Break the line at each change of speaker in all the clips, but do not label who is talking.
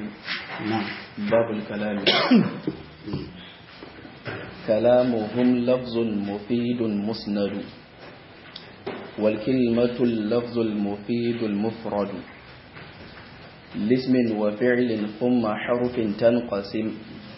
نعم
باب الكلام كلامهم لفظ مفيد مسند والكلمة اللفظ المفيد المفرد لاسم وفعل ثم حرف تنقسم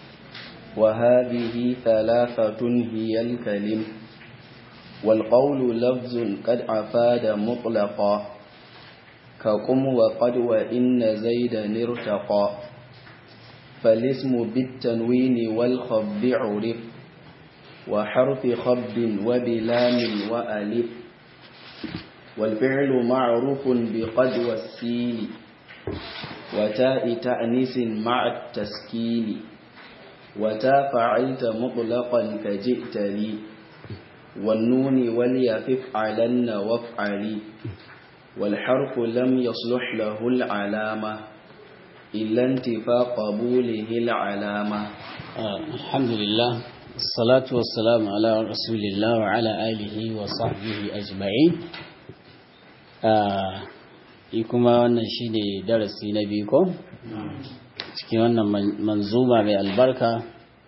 وهذه ثلاثة هي الكلم والقول لفظ قد أفاد مطلقا كقم وقد وإن زيدا ارتقى فالاسم بالتنوين والخفض عرف وحرف خفض وبلام وألف والفعل معروف بقد والسين وتاء تأنيس مع التسكين وتا فعلت مطلقا كجئت لي والنون وليفف علن وافعلي والحرف لم يصلح له العلامة إلا انتفاء قبوله العلامة
آه الحمد لله الصلاة والسلام على رسول الله وعلى آله وصحبه أجمعين آه kuma wannan shi ne darasi na biyu ko? cikin wannan manzuma mai albarka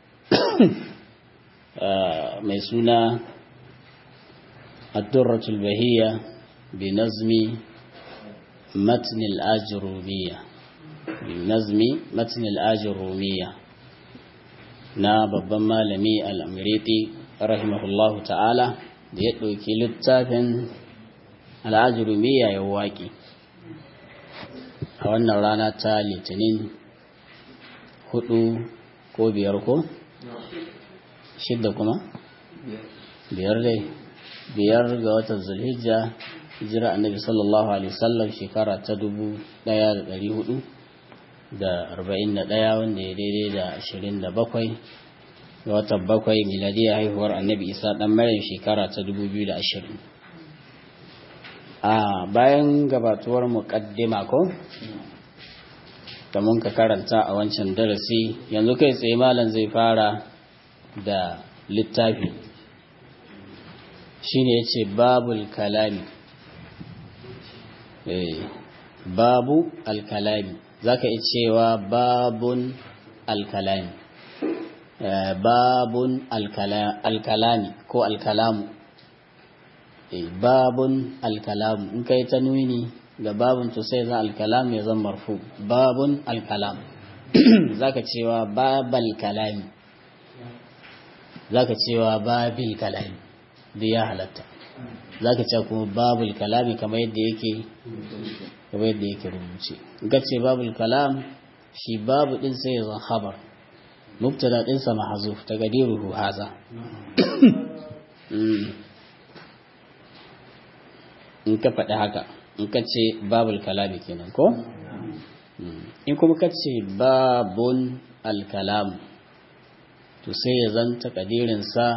mai suna addurratul bahiyya bi nazmi matnil ajrumiya bi nazmi matnil ajrumiya na babban malami al'amriti rahimahullahu ta'ala da ya ɗauki littafin al'ajurumiya ya waƙi a wannan rana ta litinin hudu ko biyar ko? shidda kuma? biyar dai biyar ga watan zulhijja hijira annabi sallallahu alaihi wasallam shekara ta dubu daya da dari hudu da arba'in da daya wanda ya daidai da ashirin da bakwai ga watan bakwai miladiyar haihuwar annabi isa dan maryam shekara ta dubu biyu da ashirin a bayan gabatuwar muƙaddima ko da mun ka karanta a wancan darasi yanzu kai tsaye malam zai fara da littafi shine yace babul kalami eh babu alkalami zaka iya cewa babun alkalami babun alkalami ko alkalamu babun alkalam in kai ta nuni ga babun to sai za alkalam ya zama marfu babun alkalam zaka cewa babal kalami zaka cewa babil kalami da ya halatta zaka ce kuma babul kalami kamar yadda yake kamar yadda yake rubuce ga ce babul kalam shi babu din sai ya zama khabar mubtada din sa mahzuf taqdiruhu haza in ka faɗi haka in ka ce babul kalami kenan ko in kuma ka ce babun alkalam to sai ya zanta kadirinsa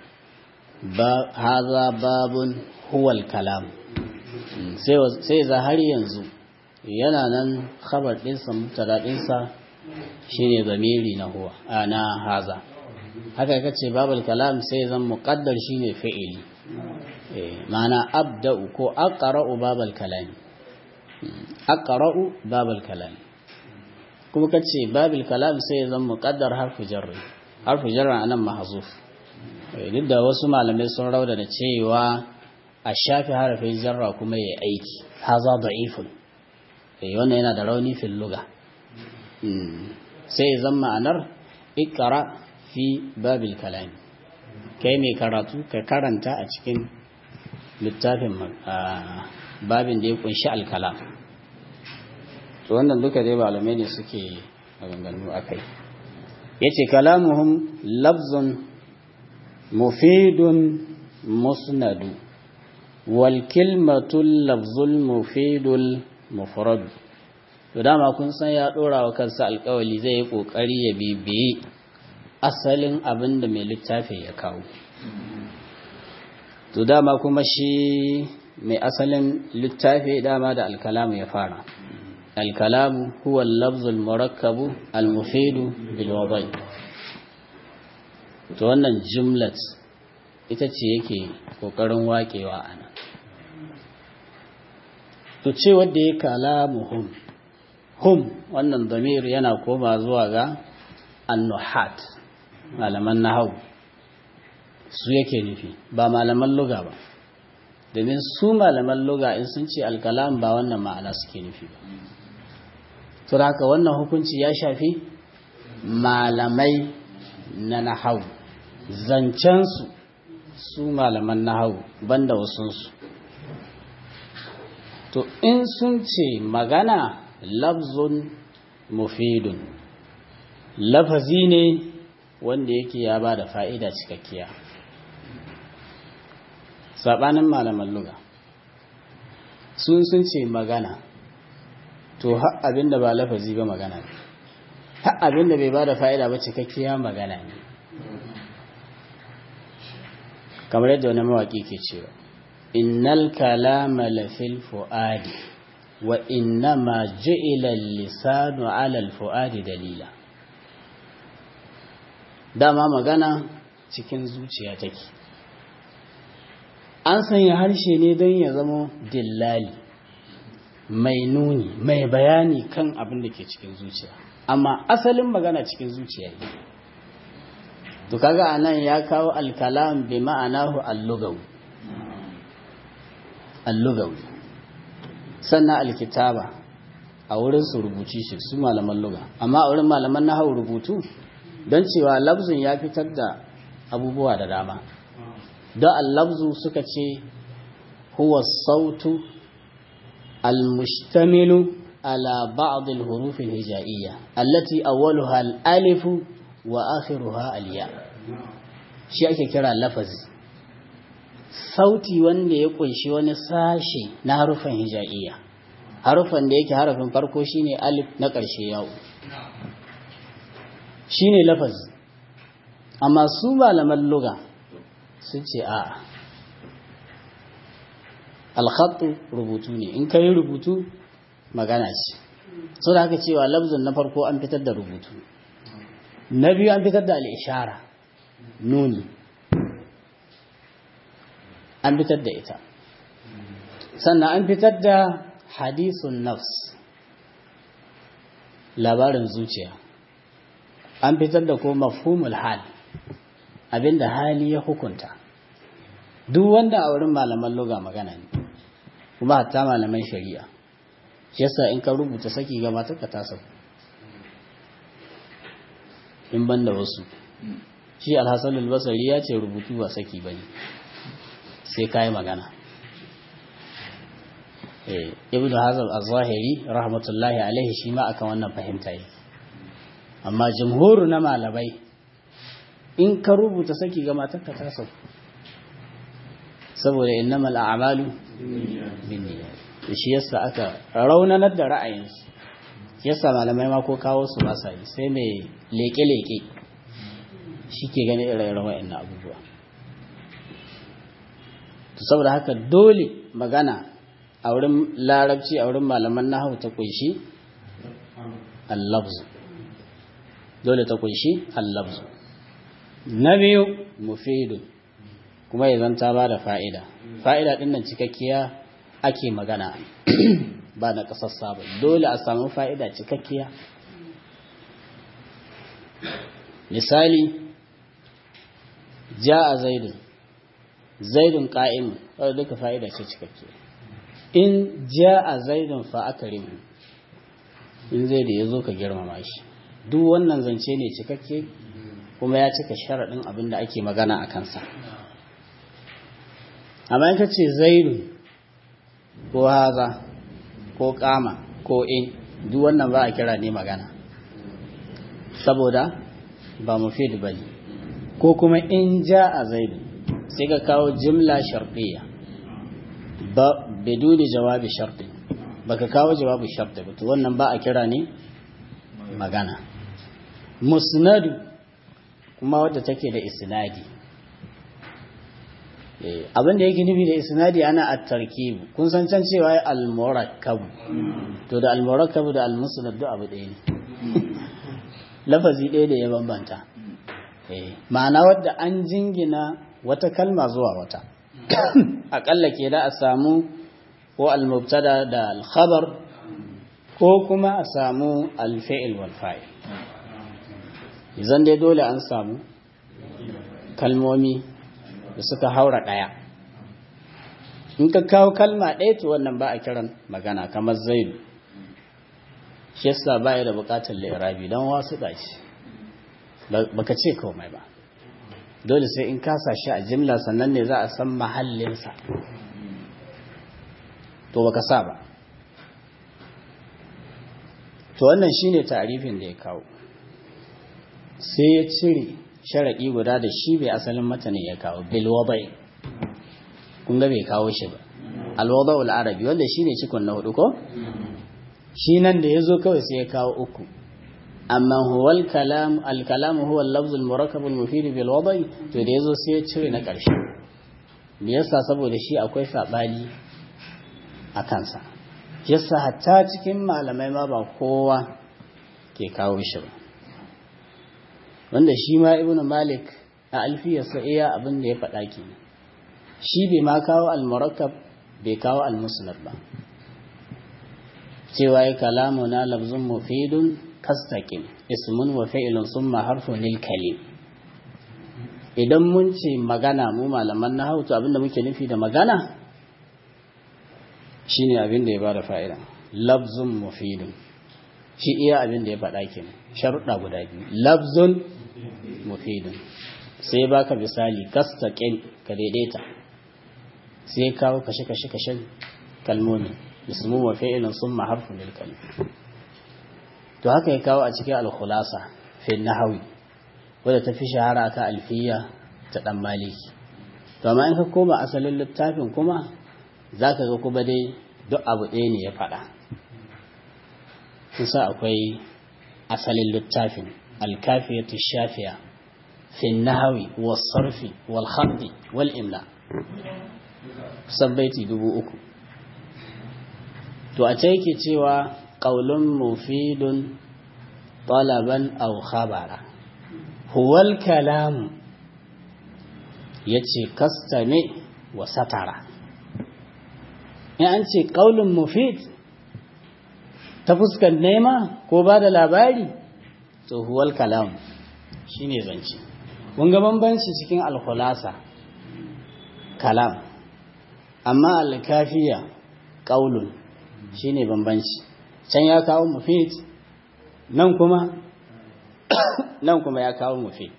haza babun huwal kalam sai za har yanzu yana nan khabar ɗinsa mutara ɗinsa shine zamiri na huwa na haza haka ka ce babul kalam sai zan muƙaddar shine fi'ili ma'ana abda'u ko aqra'u babal kalami aqra'u babal kalami kuma kace babil kalam sai zan muqaddar harfu jarri harfu jarri anan mahzuf duk da wasu malamai sun rauda da cewa a shafi harafin jarra kuma yayi aiki haza da'ifun eh wannan yana da rauni fil lugha sai zan ma'anar iqra fi babil kalami kai mai karatu ka karanta a cikin littafin babin da ya kunshi alkalam to wannan duka dai malamai ne suke maganganu akai yace kalamuhum lafzun mufidun musnadu wal kilmatu lafzul mufidul mufrad to dama kun san ya dora wa kansa alkawali zai yi kokari ya bibiyi asalin abin da mai littafi ya kawo to dama kuma shi mai asalin littafi dama da alkalamu ya fara alkalamu huwa lafzul murakkabu almufidu bil wadai to wannan jumlat ita ce yake kokarin wakewa ana to ce wanda ya kalamuhum hum wannan damir yana koma zuwa ga annuhat malaman nahau su yake nufi ba malaman luga ba domin su malaman luga in sun ce alkalam ba wannan ma'ana suke nufi ba to haka wannan hukunci ya shafi malamai na nahau zancensu su malaman nahau banda wasunsu to in sun ce magana lafzun mufidun lafazi ne wanda yake ya ba da fa'ida cikakkiya saɓanin malaman luga sun sun ce magana to har abinda ba lafazi ba magana ne har abinda bai ba da fa'ida ba cikakkiya magana ne kamar yadda wani mawaƙi ke cewa innal kalama lafil fu'adi wa innama ju'ila lisanu ala al-fu'adi dalila dama magana cikin zuciya take an sanya harshe ne don ya zama dillali mai nuni mai bayani kan abin da ke cikin zuciya amma asalin magana cikin zuciya ne to kaga anan ya kawo alkalam bi ma'anahu allugawi allugawi sannan alkitaba a wurin su rubuci shi su malaman luga amma a wurin malaman nahawu rubutu don cewa lafzun ya fitar da abubuwa da dama don allabzu suka ce huwa sautu almustamilu ala ba'd alhuruf alhijaiyya allati awwaluha alif wa akhiruha alya shi ake kira lafazi sauti wanda ya kunshi wani sashe na harufan hijaiyya harufan da yake harafin farko shine alif na ƙarshe yawo shine lafazi amma su malaman luga sun ce a alhattu rubutu ne in ka yi rubutu magana ce su da haka cewa labzin na farko an fitar da rubutu na biyu an fitar da al'ishara nuni an fitar da ita sannan an fitar da hadisun nafs labarin zuciya an fitar da ko mafhumul hal abinda hali ya hukunta duk wanda a wurin malaman loga magana ne kuma hatta malaman shari'a yasa in ka rubuta saki ga matarka ta sau in ban da wasu shi alhassan albasari ya ce rubutu ba saki ba ne sai ka yi magana ibn hazar az-zahiri rahmatullahi alaihi shi ma akan wannan fahimta yi amma jamhuru na malamai in ka rubuta saki ga matarka ta sau saboda innamal a'malu binniyat shi yasa aka raunanar da ra'ayinsu yasa malamai ma ko kawo su ba sai sai mai leke-leke shi ke gani ire-iren wa'annan abubuwa to saboda haka dole magana a wurin larabci a wurin malaman nahawu ta kunshi al-lafz dole ta kunshi al-lafz na biyu mufidun kuma ya zanta ba da fa'ida fa'ida ɗin nan cikakkiya ake magana ba na ƙasar sabon dole a samu fa'ida cikakkiya misali ja a zaidun zaidun ƙa'imun wadda duka fa'ida ce cikakkiya in ja a zaidun fa'akarin in zai da ya zo ka girmama shi duk wannan zance ne cikakke kuma ya cika sharaɗin abin da ake magana a kansa amma in ka ce zaidu ko haza ko kama ko in duk wannan ba a kira ne magana saboda ba mufid ba ne ko kuma in ja a zaidu sai ka kawo jimla sharfiya ba biduni jawabi sharfi baka kawo jawabi sharfi ba to wannan ba a kira ne magana musnadu kuma wadda take da isnadi abin da yake nufi da isnadi ana at-tarkib kun san can cewa ya al-murakkab to da al-murakkab da al-musnad duk abu ɗaya ne lafazi ɗaya da ya bambanta ma'ana wadda an jingina wata kalma zuwa wata aƙalla ke da a samu ko al-mubtada da al-khabar ko kuma a samu alfa'il wal fa'il izan dai dole an samu kalmomi da suka haura ɗaya in ka kawo kalma ɗaya to wannan ba a kiran magana kamar zaidu shi yasa ba ya da bukatar lirabi don wasu ɗashi baka ce komai ba dole sai in kasa shi a jimla sannan ne za a san mahallinsa to baka sa ba to wannan shine tarifin da ya kawo sai ya cire sharaɗi guda da shi bai asalin matanin ya kawo bilwabai kun ga bai kawo shi ba alwada'ul arabi wanda shine cikon na hudu ko shi nan da yazo kawai sai ya kawo uku amma huwal kalam al kalam huwa al-lafz al-murakkab al-mufid bil wada'i to da yazo sai ya cire na karshe me yasa saboda shi akwai sabani a kansa yasa hatta cikin malamai ma ba kowa ke kawo shi ba wanda shi ma ibnu malik a alfiyarsa iya abin da ya faɗa kenan shi bai ma kawo al-murakkab bai kawo al-musnad ba cewa ya kalamu na lafzun mufidun kastaqim ismun wa fi'lun summa harfun lil kalim idan mun ce magana mu malaman nahwu to abinda muke nufi da magana shine abin da ya bada fa'ida lafzun mufidun shi iya abin da ya faɗa kenan sharuɗa guda biyu lafzun mufidun sai baka misali kastaqim ka daidaita sai kawo kashe-kashe kashen kalmomi ismu wa fi'ilun summa harfun lil kalim to haka ya kawo a cikin al-khulasa fi nahwi wanda ta fi shahara ka alfiya ta dan maliki to amma in ka koma asalin littafin kuma zaka ga kuma dai duk abu ɗaya ne ya faɗa kusa akwai asalin littafin al-kafiyatu shafiya fi nahwi was-sarfi wal-khardi wal-imla kusan baiti dubu uku to a ce yake cewa ƙaulun mufidun talaban aw khabara huwal kalamu ya ce kastame wa satara in an ce ƙaulun mufid ta fuskar nema ko ba da labari to huwal kalamu shi ne zance kun ga bambanci cikin alkhulasa kalam amma alkafiya ƙaulun shi ne bambanci can ya kawo mufid nan kuma nan kuma ya kawo mufid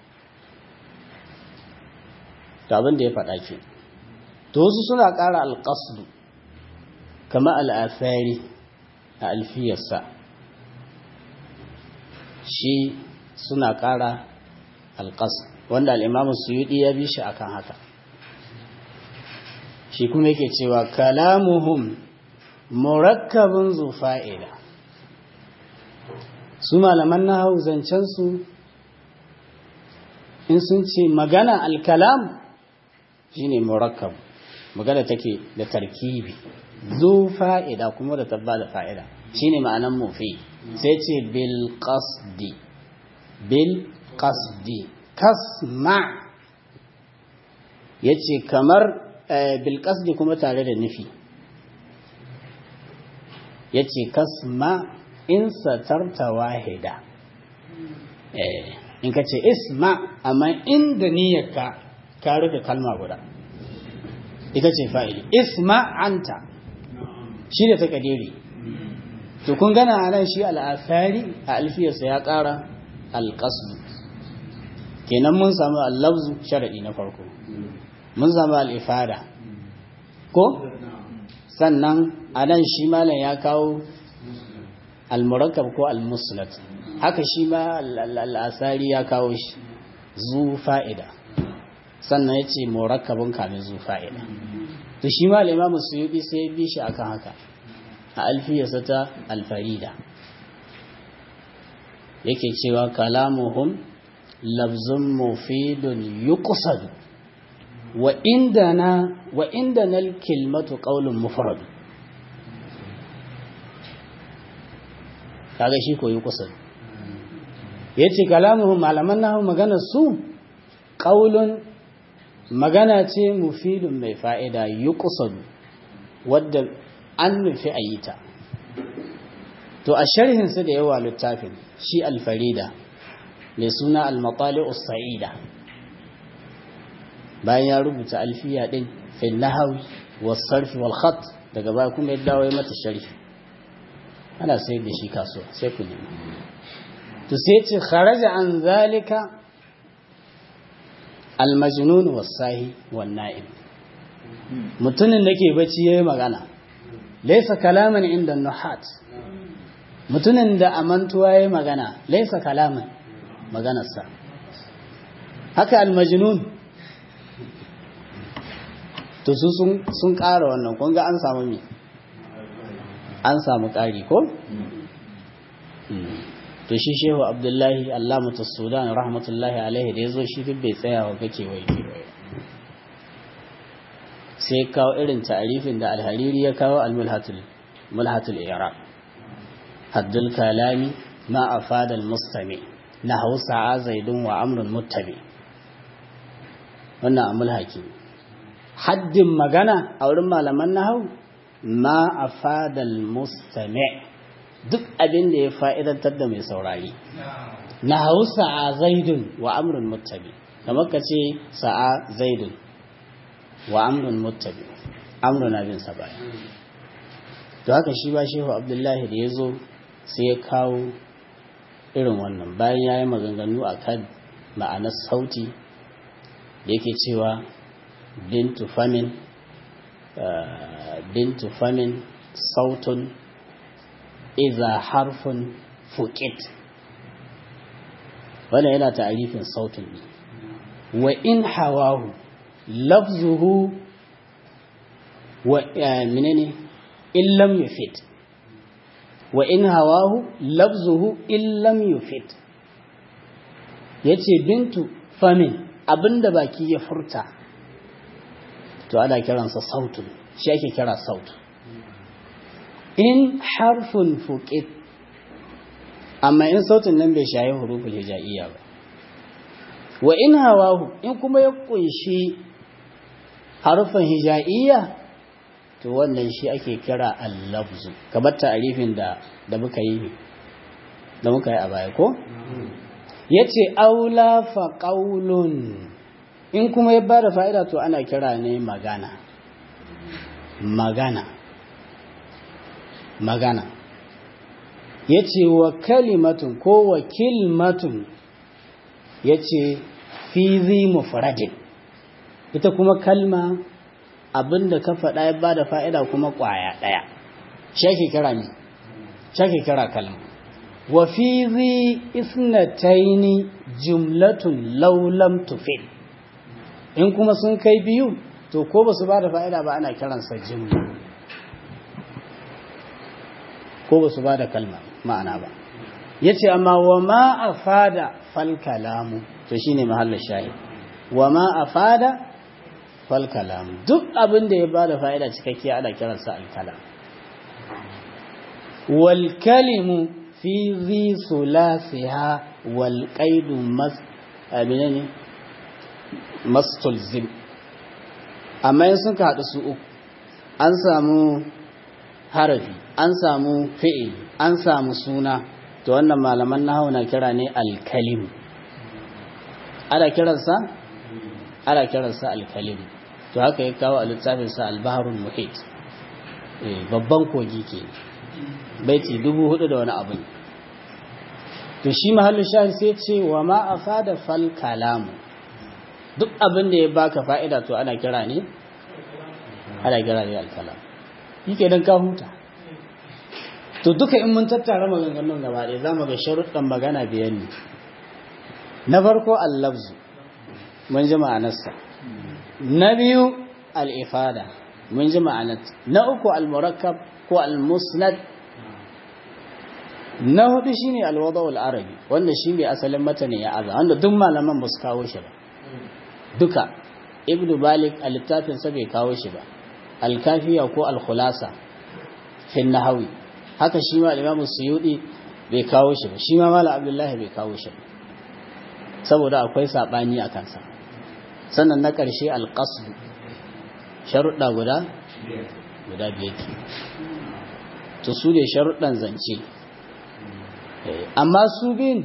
to abin da ya faɗa ke to wasu suna ƙara alƙasdu kama al'afari a alfiyarsa shi suna ƙara alƙasdu wanda al'imamu suyuɗi ya bi shi akan haka shi kuma yake cewa kalamuhum murakkabin zufa'ila su malaman na hau zancensu in sun ce magana alkalam shine murakkab magana take da tarkibi zufa'ida kuma da tabba da fa'ida shine ma'anan mufi sai ce bil qasdi bil qasdi kasma yace kamar bil qasdi kuma tare da nufi ya ce kasma in satarta wahida in ka ce isma amma inda niyyarka ka rufe kalma guda ita ce fa'ili isma anta shi da ta kadiri to kun gana a nan shi al'afari a alfiyarsa ya ƙara alƙasdu kenan mun samu allabzu sharaɗi na farko mun samu al'ifada ko sannan a nan shi malam ya kawo almurakkab ko almuslat haka shi ma al'asari ya kawo shi zu fa'ida sannan ya ce murakkabin kamin zu fa'ida to shi ma limamu su yi sai bi shi akan haka a alfiyarsa ta alfarida yake cewa kalamuhum lafzun mufidun yuqsadu wa indana wa indana al-kilmatu qawlun mufrad kaga shi koyi kusa yace kalamuhum malaman nahu magana su qaulun magana ce mufidun mai fa'ida yuqsad wadda an nufi ayita to a sharhin su da yawa littafin shi alfarida mai suna al-matali'us sa'ida bayan ya rubuta alfiya din fil nahwi was sarf wal khat daga baya kuma ya dawo ya mata sharhi ana sayar da shi kasuwa sai ku nemi to sai ce kharaja an zalika al-majnun was sahi wan na'im mutumin da ke bacci yayi magana laysa kalaman inda nuhat mutumin da amantuwa yayi magana laysa kalaman maganarsa haka al-majnun to su sun ƙara wannan kun ga an samu mi an samu ƙari ko? to shi shehu abdullahi allamatu sudan rahmatullahi alaihi da ya zo shi duk bai tsaya wa kake wai sai kawo irin ta'arifin da alhariri ya kawo al-mulhatul iraq haddul kalami ma afada al-mustami na hausa zaidun wa amrun muttabi wannan a mulhaki haddin magana a wurin malaman nahau ma a fadal mustami duk abin da ya fa'idantar da mai saurari na hau sa'a zaidun wa amrun muttabi kamar ka ce sa'a zaidun wa amrun muttabi amrun abin sa baya to haka shi ba shehu abdullahi da ya zo sai ya kawo irin wannan bayan ya yi maganganu a kan ma'anar sauti da yake cewa bintu famin bintu famin sautun iza harfun fuqit wannan yana ta'arifin sautin ne wa in hawahu lafzuhu wa menene in lam yufit wa in hawahu lafzuhu in lam yufit yace bintu famin abinda baki ya furta to ana kiransa sautun shi ake kira sautu in harfun fuqit amma in sautin nan bai shayi huruful hijaiya ba wa in hawahu in kuma ya kunshi harfin hijaiya to wannan shi ake kira al-lafzu kamar ta'arifin da da muka yi da muka yi a baya ko yace aula fa qaulun in kuma ya bada fa'ida to ana kira ne magana magana magana ya ce wa kalimatun ko wa kilmatun ya ce fizi mufradin ita kuma kalma abinda ka faɗa ya bada fa'ida kuma ƙwaya ɗaya shake kira ne shake kira kalma wa fizi isnataini jumlatun laulam tufil in kuma sun kai biyu to ko ba su ba da fa'ida ba ana kiransa jimla ko ba su ba da kalma ma'ana ba ya ce amma wa ma a fada falkalamu to shi ne mahallar shayi wa ma a fada falkalamu duk abin da ya ba da fa'ida cikakkiya ana kiransa alkalam walkalimu fi zi sulasiha walƙaidu mas abin mastulzim amma yin sun haɗu su uku an samu harafi an samu fi'il an samu suna to wannan malaman nahawu na kira ne alkalim ana kiransa ana kiransa alkalim to haka ya kawo a littafinsa albaharul muhit babban kogi ke baiti dubu hudu da wani abu to shi mahallin shahid sai ce wa ma afada fal kalamu duk abin da ya baka fa'ida to ana kira ne ana kira ne alkalam yake dan ka huta to duka in mun tattara maganganun gaba ɗaya zamu ga sharuɗan magana biyan ne na farko al-lafzu mun ji ma'anarsa na biyu al-ifada mun ji ma'anar na uku al-murakkab ko al-musnad na hudu shine al-wada al-arabi wanda shine asalin matane ya aza wanda duk malaman ba su kawo shi ba duka ibnu malik a littafinsa bai kawo shi ba alkafiya ko alkhulasa fin nahawi haka shi ma imamu suyudi bai kawo shi ba shi ma malam abdullahi bai kawo shi ba saboda akwai sabani a kansa sannan na ƙarshe alqasd sharuɗa guda guda biyar to su ne sharuɗan zance amma su bin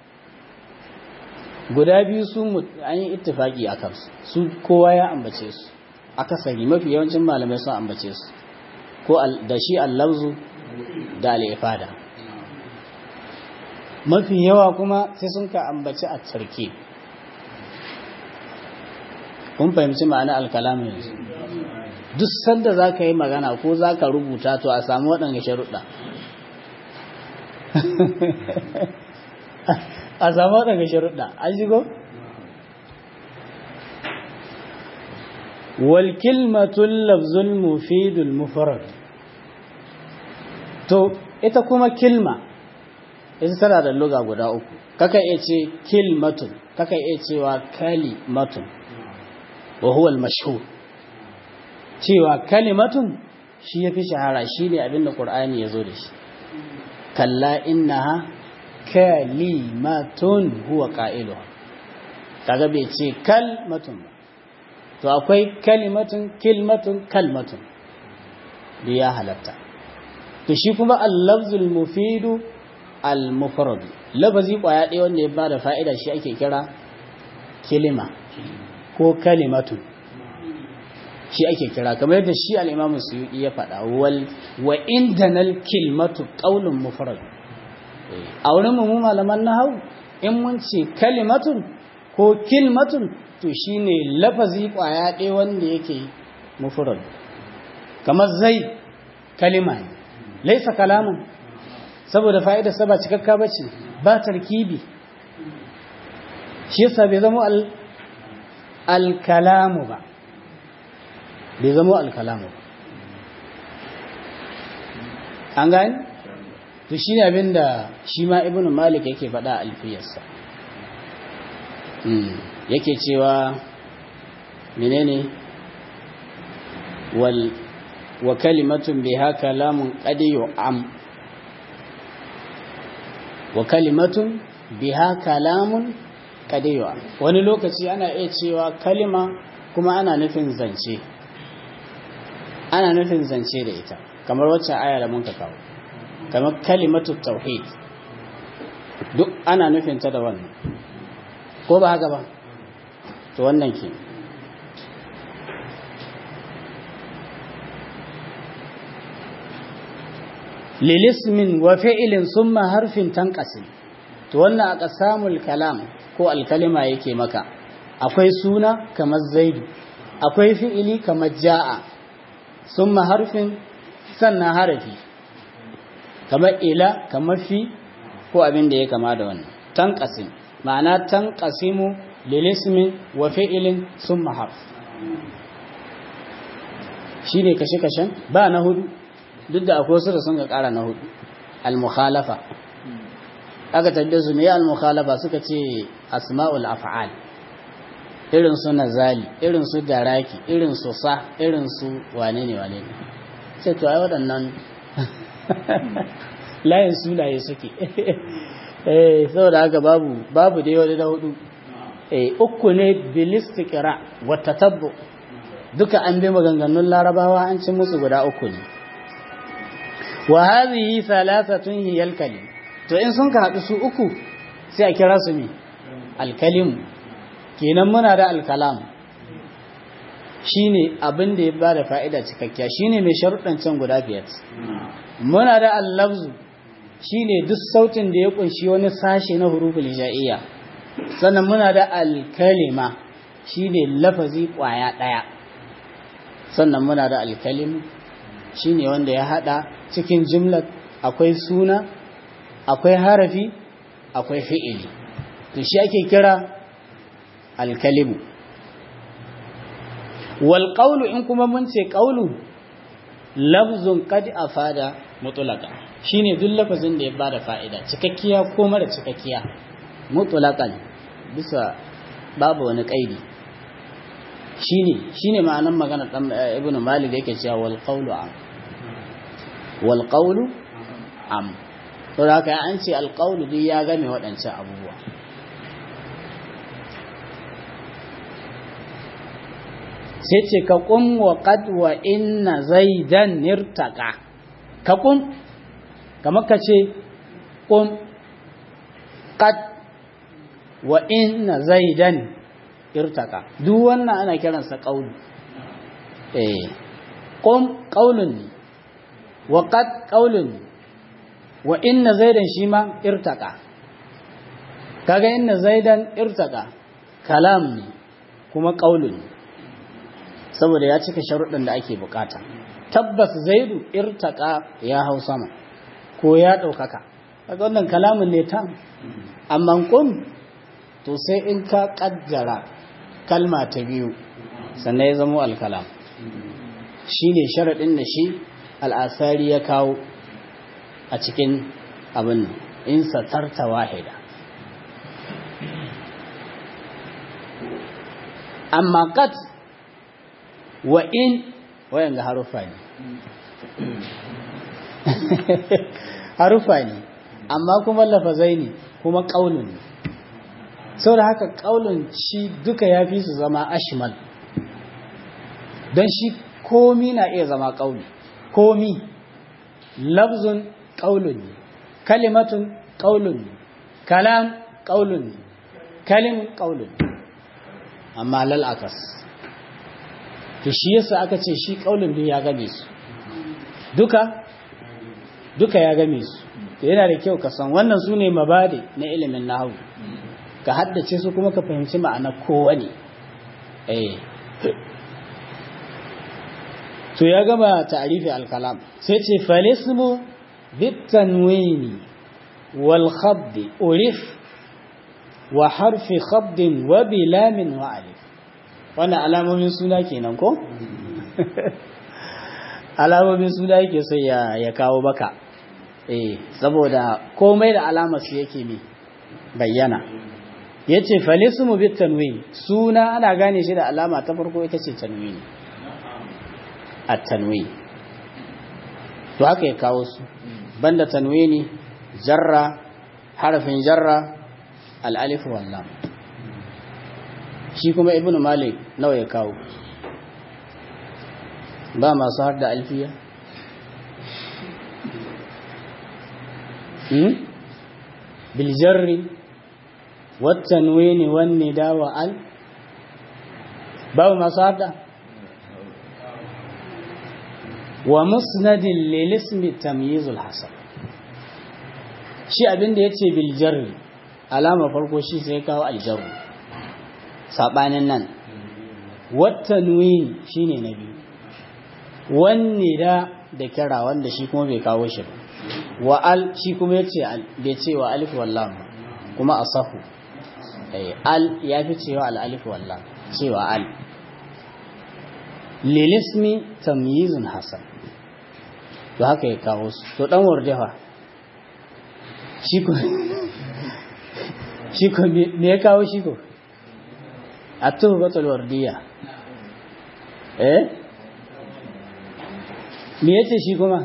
guda biyu su an yi ittifaki a kansu su kowa ya ambace su akasari mafi yawancin malamai sun ambace su ko da shi allabzu da al'ifada mafi yawa kuma sai sun ka ambaci a tarki kun fahimci ma'ana alkalamin yanzu duk sanda za ka yi magana ko za ka rubuta to a samu waɗanda sharuɗa a samu waɗanda sharuɗa an shigo? walkilmatun lafzul mufidul mufarad to ita kuma kilma ita tana da luga guda uku kaka iya ce kilmatun kaka iya cewa kalimatun wa huwa al-mashhur cewa kalimatun shi yafi shahara shine abinda qur'ani yazo da shi kalla innaha kalimatun huwa qailuha kaga bai ce kalmatun ba to akwai kalimatun kilmatun kalmatun da ya halatta to shi kuma al-lafzul mufidu al-mufrad lafazi kwaya ɗaya wanda ya bada fa'ida shi ake kira kilima ko kalimatun shi ake kira kamar yadda shi al-imamu suyuti ya faɗa wal wa indanal kilmatu qaulun mufrad a wurin mu malaman nahwu in mun ce kalimatun ko kilmatun to shine lafazi kwaya ɗaya wanda yake mufrad kamar zai kalima ne laisa kalamun saboda fa'ida sa ba cikakka bace ba tarkibi shi yasa bai zama al al-kalamu ba bai zama al-kalamu ba an gani to shine abinda shi ma ibnu malik yake faɗa a alfiyarsa yake cewa menene wal wa kalimatun biha kalamun qad yu'am wa kalimatun biha kalamun qad yu'am wani lokaci ana iya cewa kalima kuma ana nufin zance ana nufin zance da ita kamar wacce aya da muka kawo kamar kalimatu tauhid duk ana nufin ta da wannan ko ba haka ba to wannan ke lilismin wa fi'ilin summa harfin tanqasim to wannan aka samul kalam ko alkalima yake maka akwai suna kamar zaidu akwai fi'ili kamar ja'a summa harfin sannan harafi kamar ila kamar fi ko abin da ya kama da wannan tanqasim ma'ana tanqasimu lilismin wa fi'ilin summa harf shine kashe-kashen ba na hudu duk da akwai wasu da sun ga ƙara na hudu al-mukhalafa aka tabbe su ne al-mukhalafa suka ce asma'ul af'al irin su nazali irin su daraki irin su sa irin su wane ne wane ne sai to ai waɗannan layin sunaye suke eh saboda haka babu babu dai wani da hudu eh uku ne bilistiqra wa tatabbu duka an bi maganganun larabawa an ci musu guda uku ne wa hadhihi thalathatun hiya al-kalim to in sun ka hadu su uku sai a kira su mi al-kalim kenan muna da al-kalam shine abin da ya bada fa'ida cikakkiya shine mai sharuɗan can guda biyar muna da al-lafzu shine duk sautin da ya kunshi wani sashe na huruful hijaiya sannan muna da al-kalima shine lafazi kwaya daya sannan muna da al-kalim shine wanda ya hada cikin jumlar akwai suna akwai harafi akwai fi'ili to shi ake kira alkalimu wal qawlu in kuma mun ce qawlu lafzun qad afada mutlaka shine duk lafazin da ya bada fa'ida cikakkiya ko mara cikakkiya mutlaqan bisa babu wani kaidi shine shine ma'anar magana dan ibnu malik yake cewa wal qawlu am wal qawlu am to da haka an ce al qawlu duk ya game waɗancan abubuwa sai ce ka qum wa qad wa inna zaidan nirtaqa ka qum kamar ka ce qum qad wa inna zaidan irtaka duk wannan ana kiransa qaul eh qum qaulun wa qad qaulun wa inna zaidan shi ma irtaka kaga inna zaidan irtaka kalam ne kuma qaulun saboda ya cika sharuɗin da ake bukata tabbas zaidu irtaka ya hau sama ko ya ɗaukaka kaga wannan kalamin ne ta amma kun to sai in ka ƙaddara kalma ta biyu sannan ya zamo alkalam shi ne sharaɗin da shi al'asari ya kawo a cikin abin in satarta wahida amma kat wa in wayan ga harufa ne harufa ne amma kuma lafazai ne kuma ƙaunin ne sau da haka ƙaunin shi duka ya fi su zama ashimal don shi komi na iya zama ƙauni komi lafzun ƙaunin ne kalimatun ƙaunin ne kalam ƙaunin ne kalim ƙaunin amma lal'akas to shi yasa aka ce shi ƙaunin ne ya game su duka duka ya game su to yana da kyau ka san wannan su ne mabade na ilimin nahawu ka haddace su kuma ka fahimci ma'ana kowane eh to ya gaba ta'rifi al-kalam sai ce falismu bitanwini wal khadd urif wa harfi khadd wa bilamin wa alif wannan alamomin suna kenan ko alamomin suna yake sai ya ya kawo baka eh saboda komai da alamar su yake ne bayyana yace falismu bit tanwin suna ana gane shi da alama ta farko ita ce tanwin at-tanwin to haka ya kawo su banda tanwini jarra harafin jarra al-alif wal lam shi kuma ibnu malik nawa ya kawo ba masu har da alfiya بالجر والتنوين والنداء وال باب مصادة ومسند للاسم تمييز الحسن shi abin da yace bil jarri alama farko shi sai kawo aljarru sabanin nan wat tanwin shine na biyu wanne da da kira wanda shi kuma bai kawo shi ba wa al shi kuma yace al bai ce wa alif wallam kuma asahu eh al ya fi cewa al alif wallam cewa al lilismi tamyizun hasan to haka ya kawo su to dan wardefa shi ko shi ko me ya kawo shi ko at-tuhfatul wardiya eh me yace shi kuma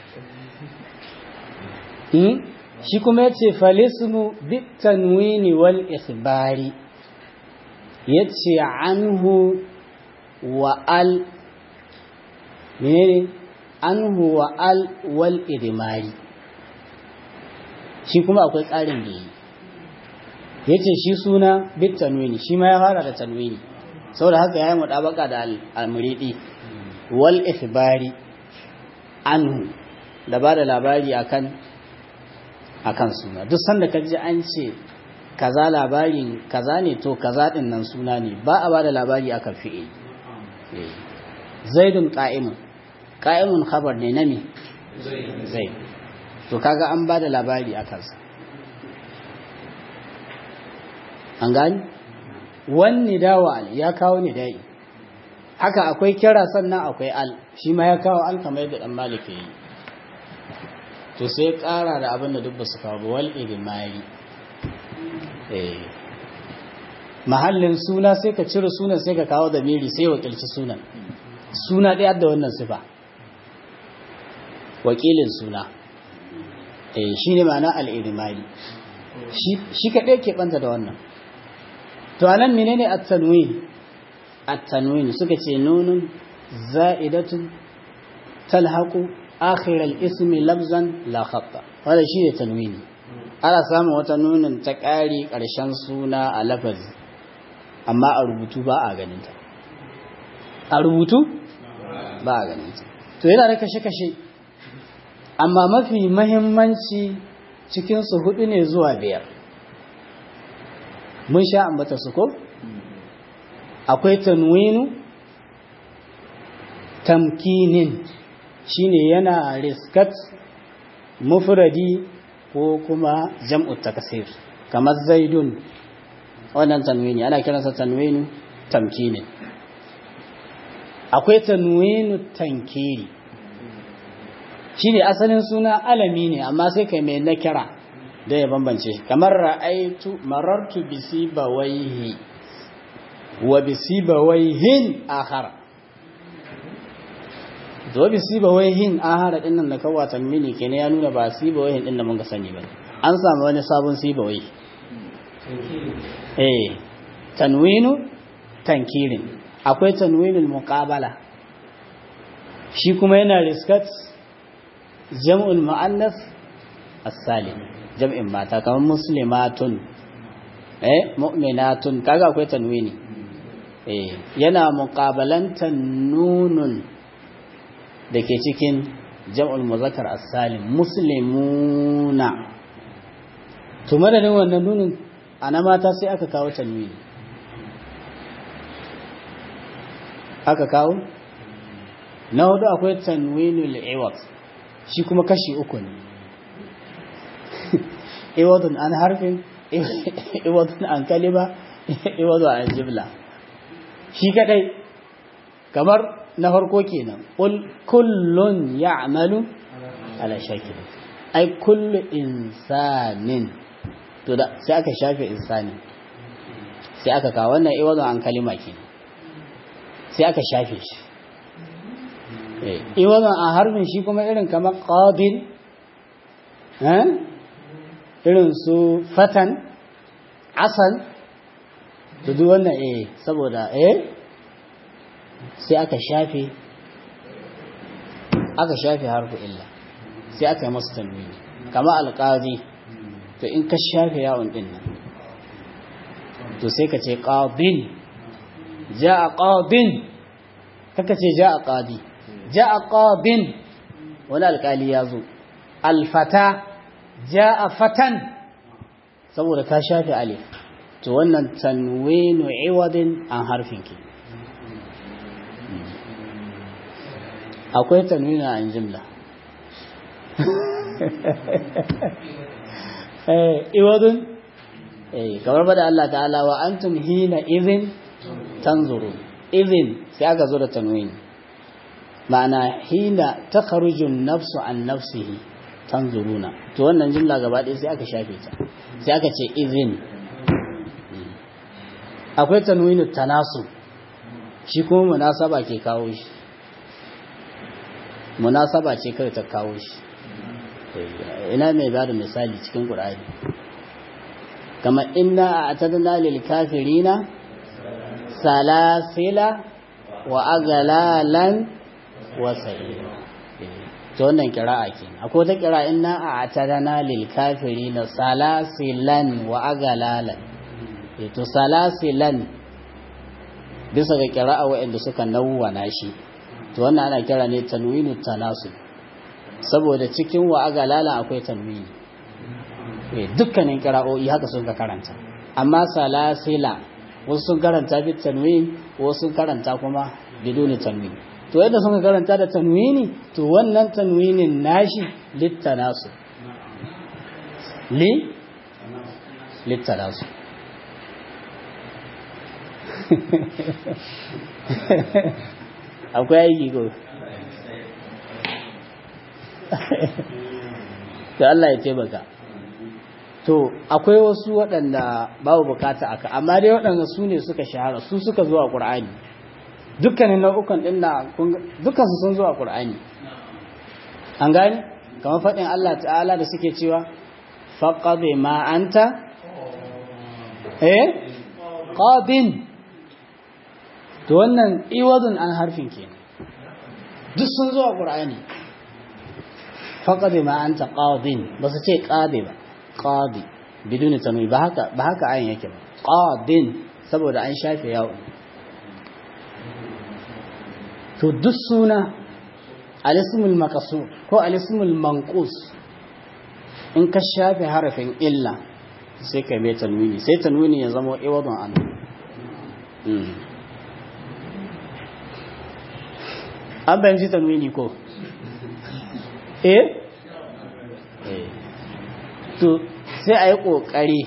shi kuma ya ce falismu bitanwini wal ikhbari ya ce anhu wa al menene anhu wa al wal idmari shi kuma akwai tsarin da yi ya ce shi suna bitanwini shi ma ya fara da tanwini saboda haka ya yi mutabaka da al-muridi wal ikhbari anhu da ba da labari akan akan suna duk sanda ka ji an ce kaza labarin kaza ne to kaza din nan suna ne ba a ba da labari akan fi'il zaidun qa'imun qa'imun khabar ne na me zaid to kaga an ba da labari akan sa an gani wani dawa al ya kawo ni dai haka akwai kira sannan akwai al shi ma ya kawo al kamar yadda dan maliki yi to sai ƙara da abin da duk ba su kawo wal idmari eh mahallin suna sai ka cire sunan sai ka kawo da miri sai wakilci sunan suna ɗaya da wannan sifa wakilin suna eh shine ma'ana al idmari shi shi kaɗai ke banta da wannan to anan menene at-tanwin at-tanwin suka ce nunun za'idatun talhaqu آخر الاسم لفظا لا خط هذا شيء تنويني ana samun wata nunin ta ƙari ƙarshen suna a lafazi amma a rubutu ba a ganinta a rubutu ba a ganinta to yana da kashe-kashe amma mafi mahimmanci cikinsu hudu ne zuwa biyar mun sha ambata su ko akwai tanwinu tamkinin shine yana riskat mufradi ko kuma jam'u takasir kamar zaidun wannan tanwini ana kiransa tanwinu tamkinin akwai tanwinu tankiri shine asalin suna alami ne amma sai kai mai nakira da ya bambance kamar ra'aitu marartu bisibawaihi wa bisibawaihin akhara to bisibawaihin akhara din nan da kawa tanwini kenan ya nuna ba sibawaihin din da mun ga sani ba an samu wani sabon sibawai eh tanwinu tankirin akwai tanwinul muqabala shi kuma yana riskat jam'ul mu'annas as-salim jam'in mata kamar muslimatun eh mu'minatun kaga akwai tanwini eh yana muqabalantan nunun dake cikin jam'ul muzakkar as-salim muslimuna to madadin wannan nunun ana mata sai aka kawo tanwini aka kawo na hudu akwai tanwinul iwad shi kuma kashi uku ne iwadun an harfin iwadun an kalima iwadun an jibla shi kadai kamar na farko kenan kullun ya'malu ala shakil ai kullu insanin to da sai aka shafe insani sai aka kawo wannan iwadun an kalima kenan sai aka shafe shi iwadun an harfin shi kuma irin kamar qadin irin su fatan asan to duk wannan eh saboda eh sai aka shafe aka shafe harfu illa sai aka yi masu tanwini kama alƙazi to in ka shafe yawon din nan to sai ka ce ƙadin ja a ƙadin kaka ce ja a ƙadi ja a ƙadin wani alƙali ya zo alfata ja a fatan saboda ka shafe alif to wannan tanwinu iwadin an harfin ki akwai tanwinu an jimla iwadun kamar bada Allah ta'ala wa antum hina izin tanzuru izin sai aka zo da tanwini ma'ana hina ta nafsu an nafsihi tanzuruna to wannan jimla gaba ɗaya sai aka shafe ta sai aka ce izin akwai tanwinu tanasu shi kuma munasaba ke kawo shi munasaba ce kawai ta kawo shi ina mai bada misali cikin qur'ani kama inna a'tadna lil kafirina salasila wa aghlalan wa sa'ira to wannan kira'a ke akwai wata kira inna a'tadna lil kafirina salasilan wa aghlalan to salasilan bisa ga kira'a waɗanda suka nawwana shi to wannan ana kira ne tanwinu tanasub saboda cikin wa agalala akwai tanwini eh dukkanin kira'o'i haka sun ka karanta amma salasila wasu sun karanta bi tanwin wasu sun karanta kuma biduni tanwin to yadda sun karanta da tanwini to wannan tanwinin nashi littanasu li littanasu akwai aiki ko to Allah ya taimaka to akwai wasu waɗanda babu bukata aka amma dai waɗanda su ne suka shahara su suka zuwa ƙur'ani dukkanin nau'ukan ɗin da dukkansu sun zuwa ƙur'ani an gani kamar faɗin Allah ta'ala da suke cewa faƙaɗe ma'anta eh ƙadin to wannan iwadun an harfin ke duk sun zuwa ƙur'ani faƙaɗe ma'anta ƙadin ba su ce ƙade ba qadi biduni tanwi ba haka ba haka ayin yake ba qadin saboda an shafe yawo to duk suna alismul maqsur ko alismul manqus in ka shafe harafin illa sai ka mai tanwini sai tanwini ya zama iwadun an an bayan ji tanwini ko eh to sai a yi ƙoƙari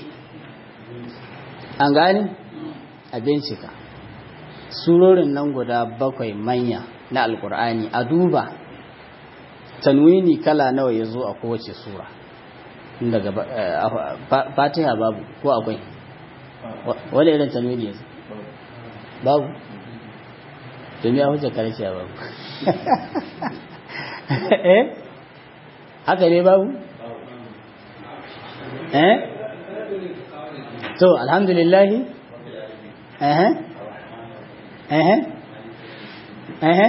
an gani a bincika surorin nan guda bakwai manya na alkur'ani a duba tanwini kala nawa ya zo a kowace sura daga fatiha babu ko akwai wani irin tanwini ya zo babu domin ya hujja karshe babu eh haka ne babu eh to alhamdulillahi eh eh eh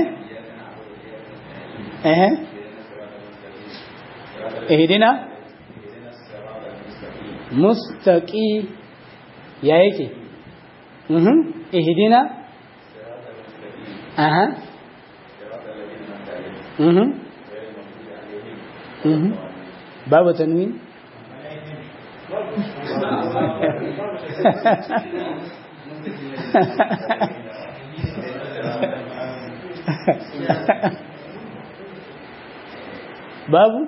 eh ihdina mustaqi ya yake mhm ihdina aha mhm mhm babu tanwin babu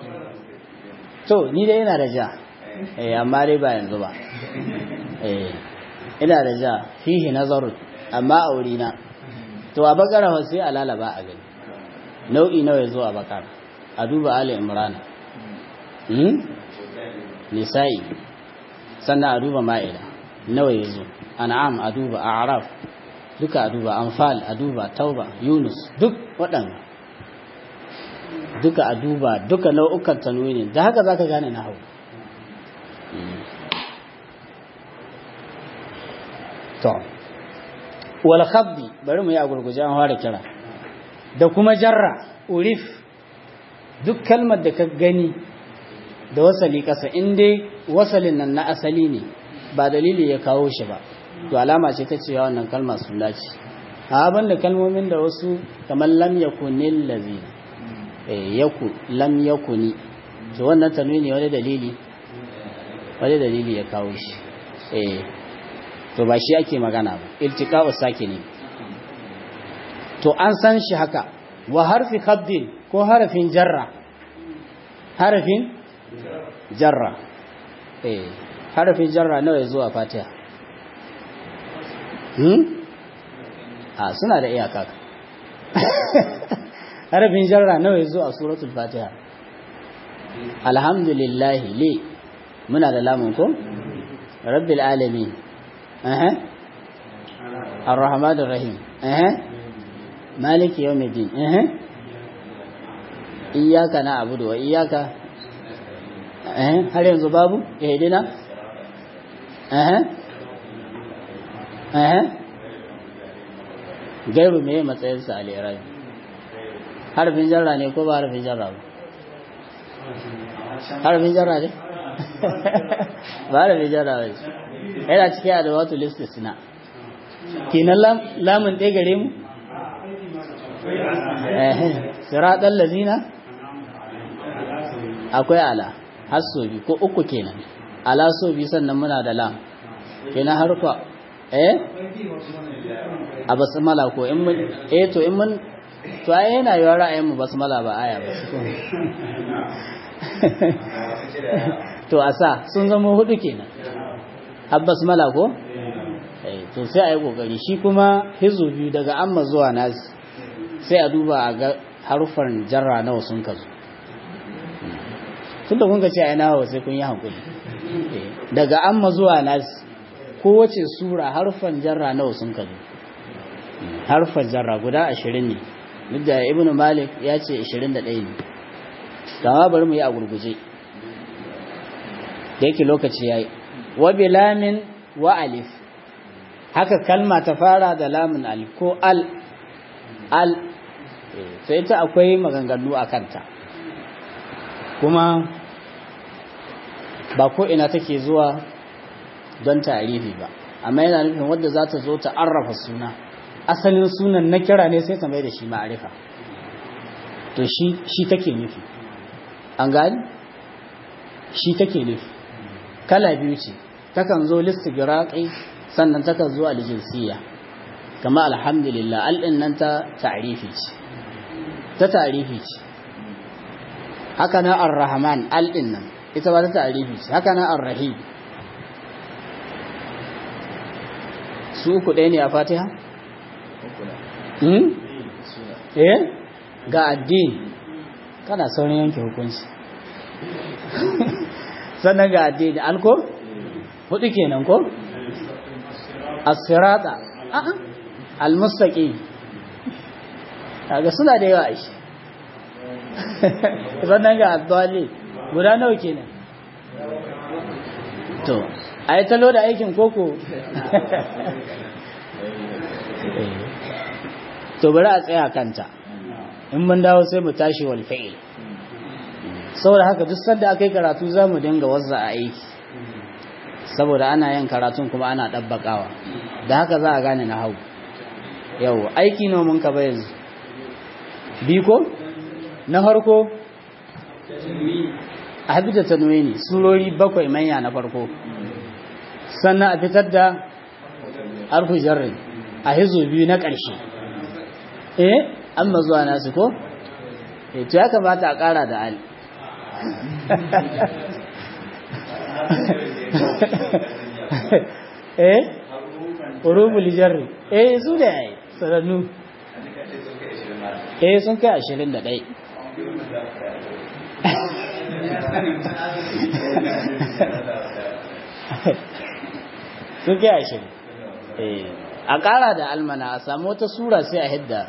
to ni dai ina da ja eh amma dai ba yanzu ba eh ina da ja fihi nazarun amma a wurina to a bakara fa sai a lalaba a gani nau'i nawa yazo a bakara a duba ali imran hmm nisa'i sannan a duba ma'ida nawa yazo an'am a duba a'raf duka a duba anfal a duba tauba yunus duk waɗanda duka a duba duka nau'ukan tanwini da haka zaka gane na hau to wal khabdi bari mu yi a gurguje an fara kira da kuma jarra urif duk kalmar da ka gani da wasali kasa in dai wasalin nan na asali ne ba dalili ya kawo shi ba to alama ce ta cewa wannan kalma suna ce a da kalmomin da wasu kamar lam yakunil lazina yaku lam yakuni to wannan tanwini wani dalili wani dalili ya kawo shi eh to ba shi ake magana ba iltiqa'u sakini to an san shi haka wa harfi khaddin ko harafin jarra harafin jarra eh harafin jarra nawa zuwa fatiha hmm a suna da iyaka harafin jarra nawa zo a suratul fatiha alhamdulillah li muna da lamun ko rabbil alamin eh arrahmanir rahim eh maliki yawmiddin eh iyyaka na'budu wa iyyaka eh har yanzu babu ihdina eh eh gaibu me matsayinsa a lirabi harfin jarra ne ko ba harfin jarra ba harfin jarra ne ba harfin jarra ba yana cikin adawatu listisna kenan lamun ɗaya gare mu siraɗan lazina akwai ala har so bi ko uku kenan ala so bi sannan muna da lam kenan harfa eh a basmala ko in mun eh to in mun to ai yana yiwa ra'ayin mu basmala ba aya ba to asa sun zama hudu kenan har basmala ko eh to sai ayi kokari shi kuma hizu biyu daga amma zuwa nasi sai a duba a ga harufan jarra nawa sun kazo tunda kun ga ce ai nawa sai kun yi hankuli daga amma zuwa nasi kowace sura harfan jarra nawa sun kazo harfan jarra guda ashirin ne duk da ibnu malik ya ce ashirin da ɗaya ne kama bari mu yi a gurguje da yake lokaci ya yi wa bilamin wa alif haka kalma ta fara da lamun alif ko al al sai ta akwai maganganu a kanta kuma ba ko ina take zuwa don ta'arifi ba amma yana nufin wadda za ta zo ta arrafa suna asalin sunan na kira ne sai ta mai da shi ma'arifa to shi shi take nufi an gani shi take nufi kala biyu ce takan zo listigiraqi sannan takan zo aljinsiyya kama alhamdulillah al'in nan ta ta'rifi ce ta ta'rifi ce haka na ar-rahman al'in nan ita ba ta ta'rifi ce haka na ar-rahim su uku ɗaya ne a fatiha? eh ga addini kana saurin yanke hukunci sannan ga addini alko hudu kenan ko as-sirata a'a al-mustaqim kaga suna da yawa shi sannan ga adwali guda nawa kenan to ai talo da aikin koko to bari a tsaya kanta in mun dawo sai mu tashi wal fi'il saboda haka duk sanda aka yi karatu za mu dinga wazza a aiki saboda ana yin karatun kuma ana ɗabbaƙawa da haka za a gane na hau yau aiki nomin ka ba yanzu biko na farko a haɗu da tanwini surori bakwai manya na farko sannan a fitar da harfu jarrin a hizo biyu na ƙarshe eh an zuwa nasu ko eh to ya kamata a ƙara da al eh urubul jarri eh su da yayi sanannu eh sun kai ashirin da ɗai sun kai ashirin eh a ƙara da almana a samu wata sura sai a hidda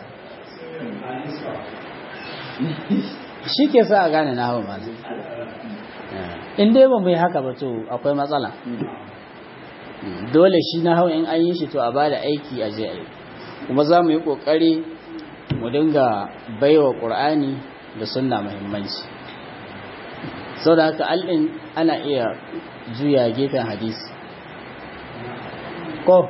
shi ke sa a gane na hawa masu in dai ba mu yi haka ba to akwai matsala dole shi na hawa in an yi shi to a ba da aiki a je a yi kuma za mu yi ƙoƙari mu dinga baiwa ƙur'ani da sunna muhimmanci sau da haka al'in ana iya juya gefen hadisi ko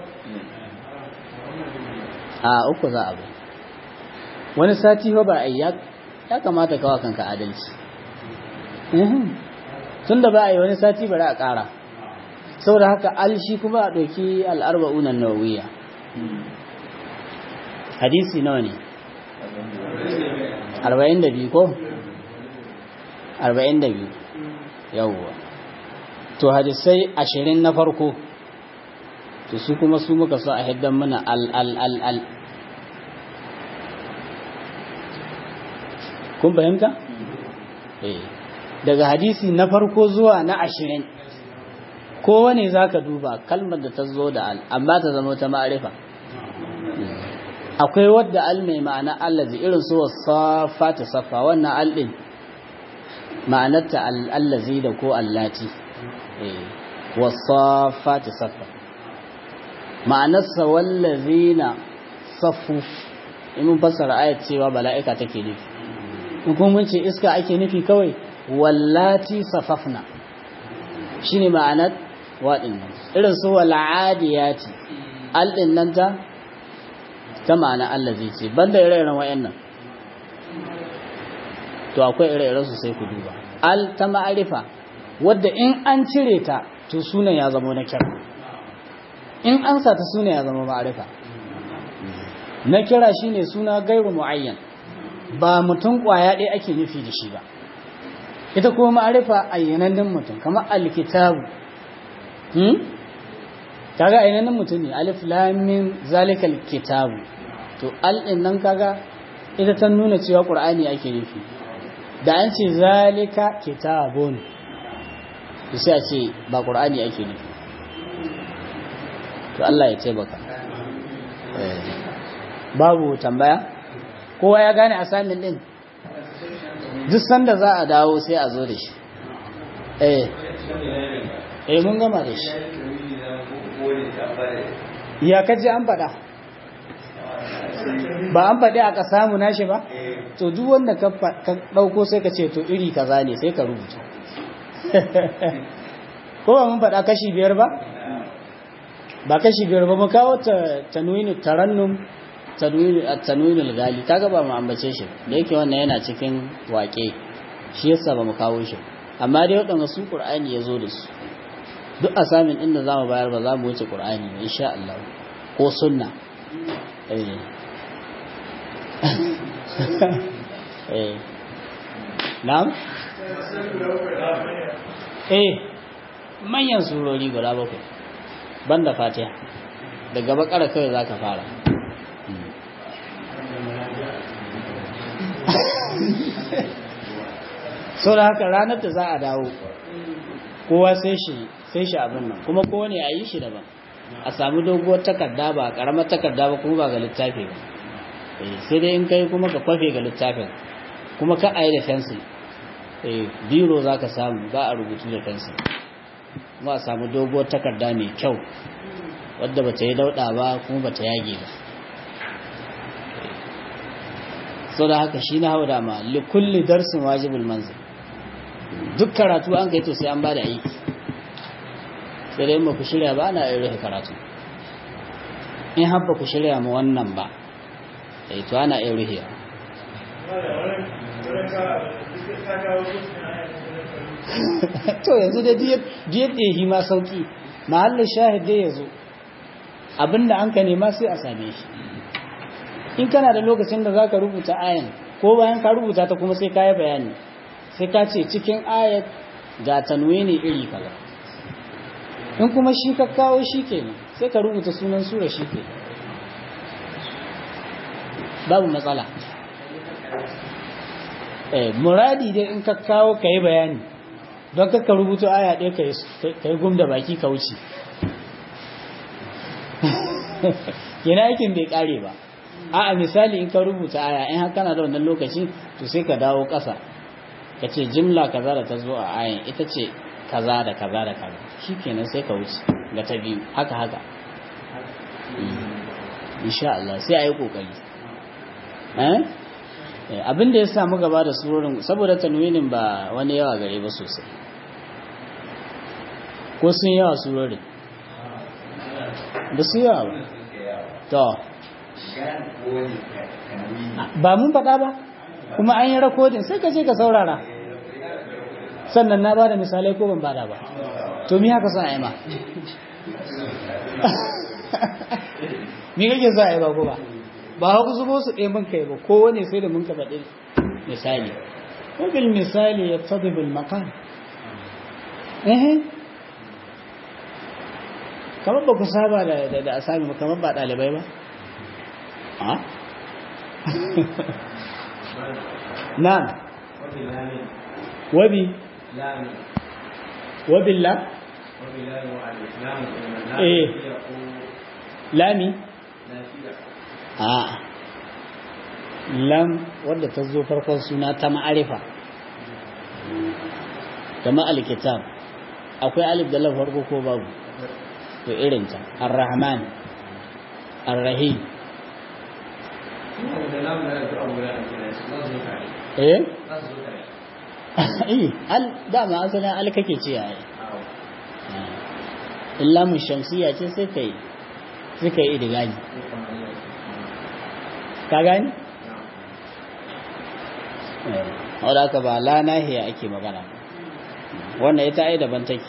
a uku za a bai wani sati ba a yi ya kamata kawa kanka adalci tun da ba a yi wani sati bari a ƙara saboda haka alshi kuma a ɗauki al'arba'unan nawawiya hadisi nawa ne arba'in da biyu ko arba'in da biyu yawwa to hadisai ashirin na farko to su kuma su muka so a hiddan mana al al al al kun fahimta? eh daga hadisi na farko zuwa na ashirin kowane za ka duba kalmar da ta zo da al amma ta zama ta ma'arifa akwai wadda al mai ma'ana allazi irin su wasafa ta safa wannan al din ma'anarta allazi da ko allati wasafa ta safa ma'anarsa wallazina safu in mun fassara ayat cewa bala'ika take nufi in kuma mun ce iska ake nufi kawai wallati safafna shine ma'anar waɗin nan irin su wal'adiyati aldin nan ta ta ma'ana allazi ce banda ire-iren wayannan to akwai ire-iren su sai ku duba al ta ma'arifa wadda in an cire ta to sunan ya zama na kira in an sa ta sunan ya zama ma'arifa na kira shine suna gairu muayyan ba mutum kwaya ɗaya ake nufi da shi ba ita kuma ma'arifa ayyanannen mutum kamar alkitabu hmm kaga ayyanannen mutum ne alif lam mim zalikal kitabu to al din nan kaga ita ta nuna cewa qur'ani ake nufi da an ce zalika kitabun to sai a ce ba qur'ani ake nufi to Allah ya ce baka babu tambaya kowa ya gane asamin din duk sanda za a dawo sai a zo da shi eh eh mun gama da shi ya kaji an faɗa ba an faɗi aka samu nashi ba to duk wanda ka ɗauko sai ka ce to iri kaza ne sai ka rubuta ko ba mun faɗa kashi biyar ba ba kashi biyar ba mu kawo tanwinu tarannum tanwinul gali kaga ba mu ambace shi da yake wannan yana cikin waƙe shi yasa ba mu kawo shi amma dai waɗanda su ƙur'ani ya zo da su duk asamin inda za mu bayar ba za mu wuce ƙur'ani ba insha Allah ko sunna eh eh na'am eh manyan surori guda bakwai banda fatiha daga bakara kawai za ka fara sau da haka ranar da za a dawo kowa sai shi sai shi abin nan kuma kowane a yi shi daban a sami doguwar takarda ba karamar takarda ba kuma ba ga littafi ba sai dai in kai kuma ka kwafe ga littafin kuma ka a yi da fensil biro za ka samu ba a rubutu da fensil kuma a samu doguwar takarda mai kyau wadda ba ta yi dauɗa ba kuma ba ta yage ba sau da haka shi na hau dama likulli darsin wajibul manzil duk karatu an kai to sai an ba da aiki sai dai ba ku shirya ba ana rufe karatu in habba ku shirya ma wannan ba eh to ana iya rufe to yanzu da diyar da yi ma sauki mahallin shahid dai ya zo abinda an ka nema sai a same shi in kana da lokacin da za ka rubuta ayan ko bayan ka rubuta ta kuma sai ka yi bayani sai ka ce cikin ayat ga tanwini iri kaza in kuma shi ka kawo shi ke sai ka rubuta sunan sura shi ke babu matsala eh muradi dai in ka kawo ka yi bayani don ka rubuta aya ɗaya ka yi gum da baki ka wuce yana aikin bai ƙare ba a misali in ka rubuta aya in haka na da wannan lokaci to sai ka dawo ƙasa ka ce jimla kaza da ta zo a ayin ita ce kaza da kaza da kaza shi kenan sai ka wuce ga ta biyu haka haka insha Allah sai a yi ƙoƙari abin da ya samu gaba da surorin saboda tanwinin ba wani yawa gare ba sosai ko sun yawa surorin ba su yawa ba to ba mun faɗa ba kuma an yi rakodin sai ka je ka saurara sannan na ba da misalai ko ban bada ba to mi haka sa a yi ma mi kake sa a yi ba ko ba ba haka zubo su ɗaya mun kai ba ko wane sai da mun ka faɗi misali wabil misali ya tabi bil maqam eh kamar ba ku saba da da asami ba kamar ba ɗalibai ba a na'am wabi wabilla eh lami a lam wadda ta zo farkon suna ta ma'arifa kama alkitab akwai alif da lam farko ko babu to irinta ar-rahman ar-rahim eh eh al dama asalin al kake ce ai illa mun shamsiya ce sai kai sai kai idigani ka gani wadda aka ba la nahiya ake magana wannan ita ai daban take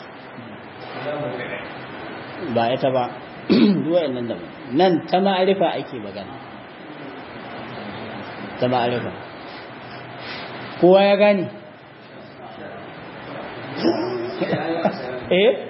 ba ita ba duwayen nan daban nan ta ma'arifa ake magana ta ma'arifa kowa ya gani eh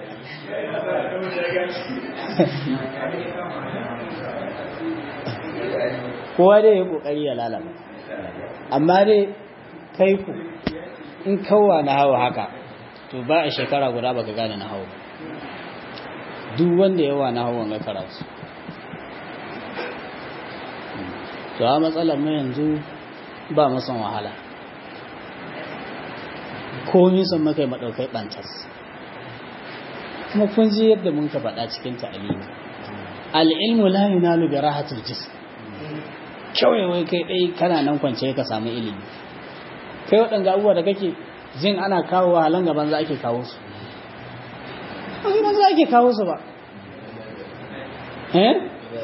kowa dai ya kokari ya lalaba amma dai kai ku in kawwa na hawa haka to ba a shekara guda baka gane na hawa duk wanda yawa na hawa ga karatu to a matsalar mu yanzu ba mu son wahala komi son makai madaukai bantas kuma kun ji yadda mun ka faɗa cikin ta'alimi al-ilmu la yunalu bi rahatil jism kawai wai kai ɗai kana nan kwance ka samu ilimi kai waɗanda abubuwa da kake jin ana kawo halan gaban za ake kawo su an ba za ke kawo su ba eh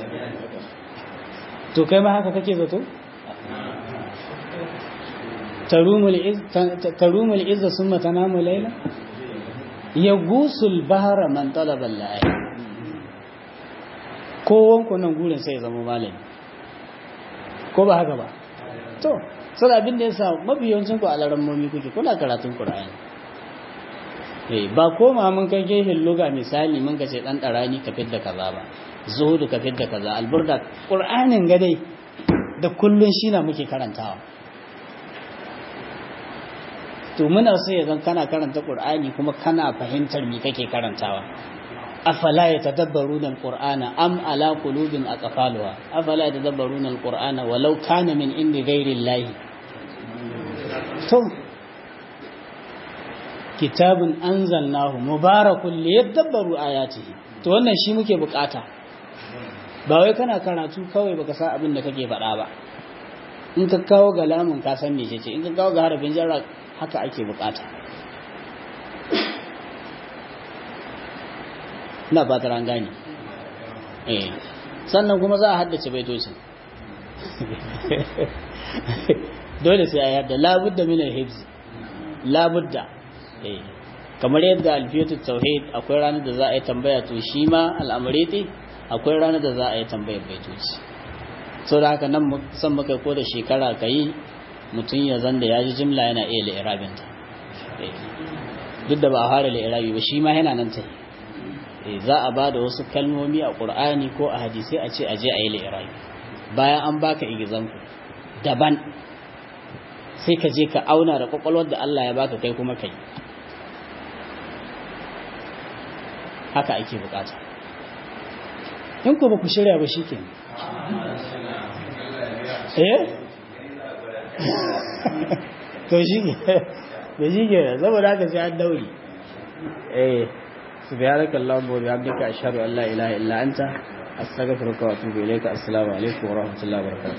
to kai ma haka kake zato tarumul izza summa tanamu layla yagusul bahra man talaba al kowan ku nan gurin sai ya zama malami ko ba haka ba to sai abin da yasa mabiyancin ku a larammomi kuke kuna karatun qur'ani eh ba koma mun kai gehin luga misali mun kace dan darani ka fidda kaza ba zuhudu ka fidda kaza alburda qur'anin gadai da kullun shi na muke karantawa to muna so ya zan kana karanta qur'ani kuma kana fahimtar me kake karantawa afala yatadabbaruna alqur'ana am ala qulubin aqfaluha afala yatadabbaruna alqur'ana walau kana min indi ghairi llahi to kitabun anzalnahu mubarakun liyadabbaru ayatihi to wannan shi muke bukata ba wai kana karatu kawai baka san abin da kake faɗa ba in ka kawo ga lamun ka san mece ce in ka kawo ga harafin jarra haka ake bukata na ba ta gane eh sannan kuma za a haddace baitocin dole sai a yadda labudda min al-hibz labudda eh kamar yadda alfiyatu tauhid akwai ranar da za a yi tambaya to shi ma al'amuriti akwai ranar da za a yi tambayar baitoci so da haka nan san maka ko da shekara ka yi mutum ya zanda ya ji jimla yana iya la'irabinta duk da ba a fara la'irabi ba shi ma yana nan ta za a ba da wasu kalmomi a ƙur'ani ko a hadisai a ce a je a yi la'irabi bayan an baka igizanku daban sai ka je ka auna da kwakwalwar da Allah ya baka kai kuma kai haka ake bukata in ku ba ku shirya ba shi ke eh to shi ke da shi ke saboda haka sai an dauri eh subhanaka allahumma wa bihamdika ashhadu an la ilaha illa anta astaghfiruka wa atubu ilayka assalamu alaikum wa rahmatullahi wa barakatuh